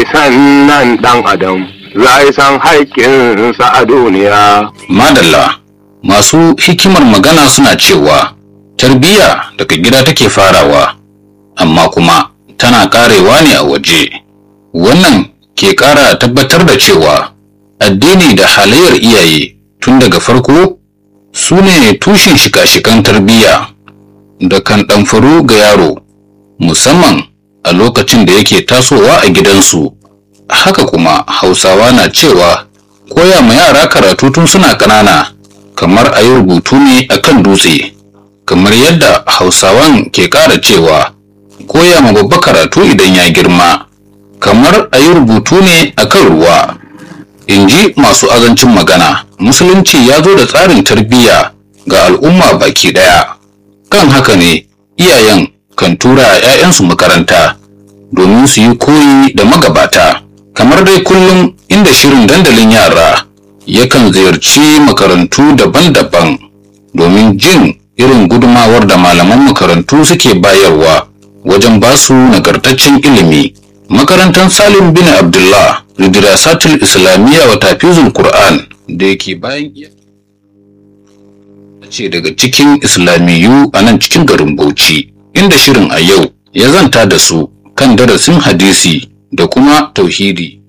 sannan ɗan adam za san haƙƙinsa a duniya. Madalla, masu hikimar magana suna cewa tarbiyya daga gida take farawa, amma kuma tana ƙarewa ne a waje. Wannan ke ƙara tabbatar da cewa addini da halayyar iyaye tun daga farko su ne tushen shika-shikan tarbiyya da kan ɗamfaru ga yaro, musamman a lokacin da yake tasowa a gidansu. Haka kuma Hausawa na cewa koya ma yara karatu tun suna ƙanana kamar a yi rubutu ne a kan dutse, kamar yadda Hausawan ke ƙara cewa koya ma babba karatu idan ya girma, kamar a yi rubutu ne a kan ruwa. In ji masu azancin magana, Musulunci ya zo da tsarin tarbiyya ga al'umma baki ɗaya. Kan haka ne, iyayen kan tura 'ya'yansu makaranta domin su yi koyi da magabata. kamar dai kullum inda shirin dandalin yara yakan ziyarci makarantu daban-daban domin jin irin gudumawar da malaman makarantu suke bayarwa wajen basu nagartaccen ilimi makarantar salim bin abdullah ridirasatul islamiyya wa tafizul qur'an da yake bayan ce daga cikin islamiyu a nan cikin garin bauchi inda shirin a yau ya zanta da su kan darasin hadisi da kuma tauhidi